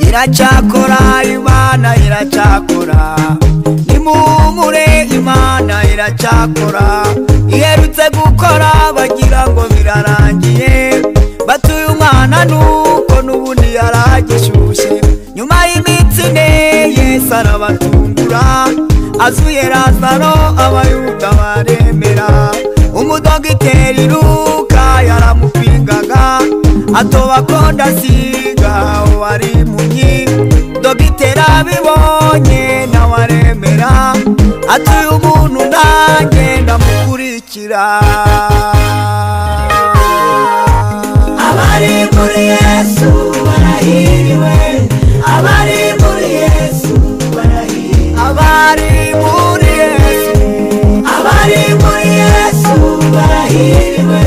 iracyakora imana iracyakora nimumure imana iracyakora iherutse gukora bagira ngo birarangiye batuye umwana nuko n'ubundi yari agishyushye nyuma y'iminsi ine yesu arabatungura azuye razaro abayuda baremera umudogiteri luka yaramupingaga atoba kondasiga wari munyi dogiteri abibonye nawe aremera atuye umuntu nanjye ndamukurikira abari muri yesu barahiriwe abari muri yesu barahiriwe abari muri yesu abari muri yesu barahiriwe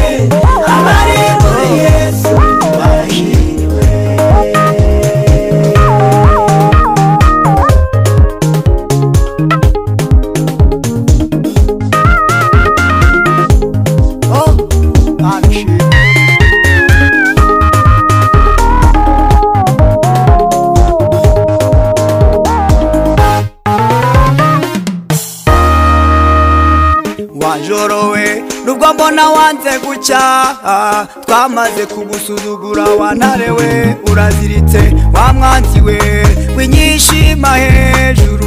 abari muri yesu barahiriwe oh arashimye wajorowe nubwo mbona wanze gucyaha twamaze kugusuzugura wanarewe uraziritse wamwanziwe winyishima hejuru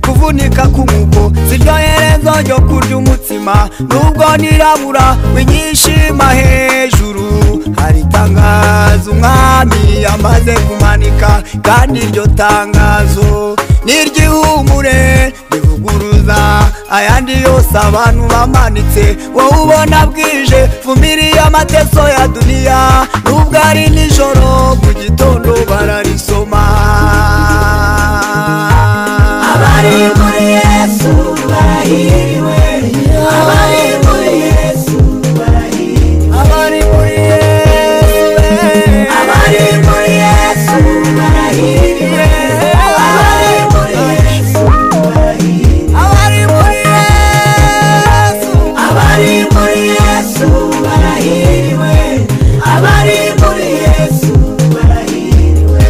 kuvunika k'umuko ziryoherezo ryo kurya umutsima nubwo nirabura winyishima hejuru hari itangazo umwami yamaze kumanika kandi iryo tangazo n'iryihumure rivuguruza ayandi yose abantu bamanitse wowe ubona bwije vumiriye amateso ya duniya nubwo ari nijoro mu gitondo bararisoma abari muri yesu barahiriwe abari muri yesu barahiriwe abari muri Yesu. abari muri yesu barahiriwe abari muri yesu barahiriwe abari muri Yesu. abari muri yesu barahiriwe abari muri yesu barahiriwe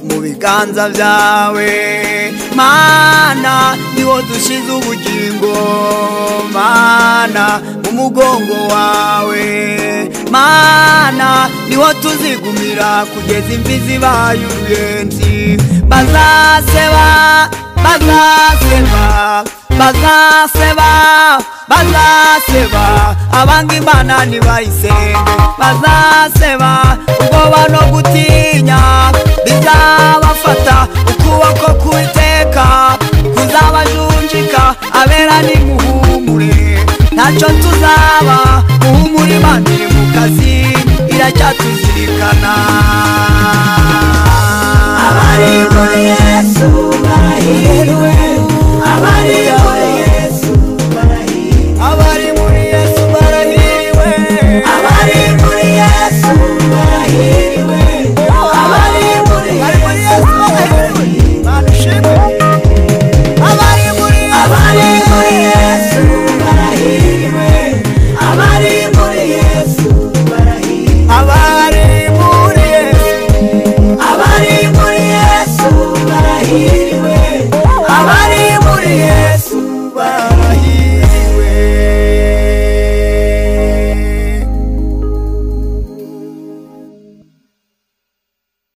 mu biganza byawe mana niho dushyize ubugingo mana mu mugongo wawe mana niho tuzigumira kugeza imvi zibaye uruyenzi bazaseba bazaseba bazaseba bazaseba abanga imana ntibayisenge bazaseba ubwoba no gutinya bizabafata ukuboko kubi